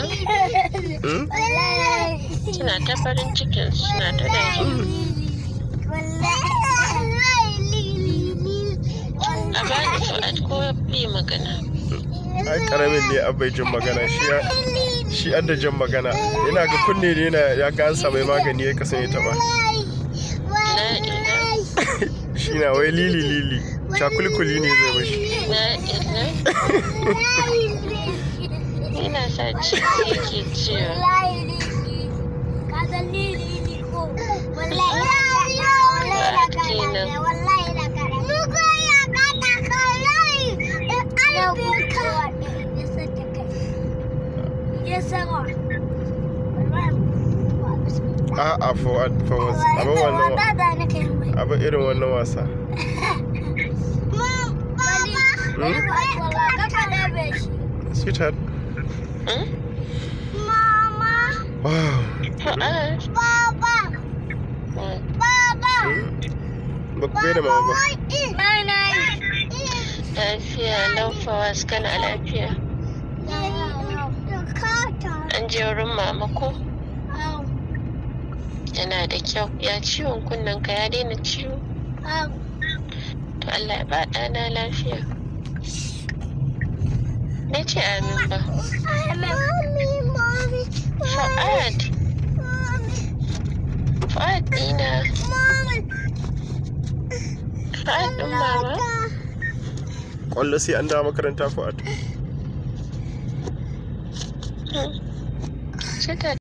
Hmm? suna ta farin cikin suna ta daji a bani fu'ad ko bi magana ai karamin ne an bai jin magana shi ya shi an da jin magana yana ga kunne ne yana ya ga an samu magani ya kasan ya taba la ila shi na wai lili lili cakulikuli ne zai mashi la ila ina sa ciki yake ciwo a a fawad fawad abin wannan abin irin wannan wasa sweetheart Hmm? wow fu'ad Hmm. Hmm? ba ku gaida mama ba lafiya lau fawas kana lafiya an je wurin mama ko yana da kyau ya ciwon kunnen ka ya daina ciwo to Allah ya ba ɗana lafiya na ce amin ba fa'ad fa'ad ɗina fa'ad ɗin mama kwallo sai an dawo makaranta fawad sai ta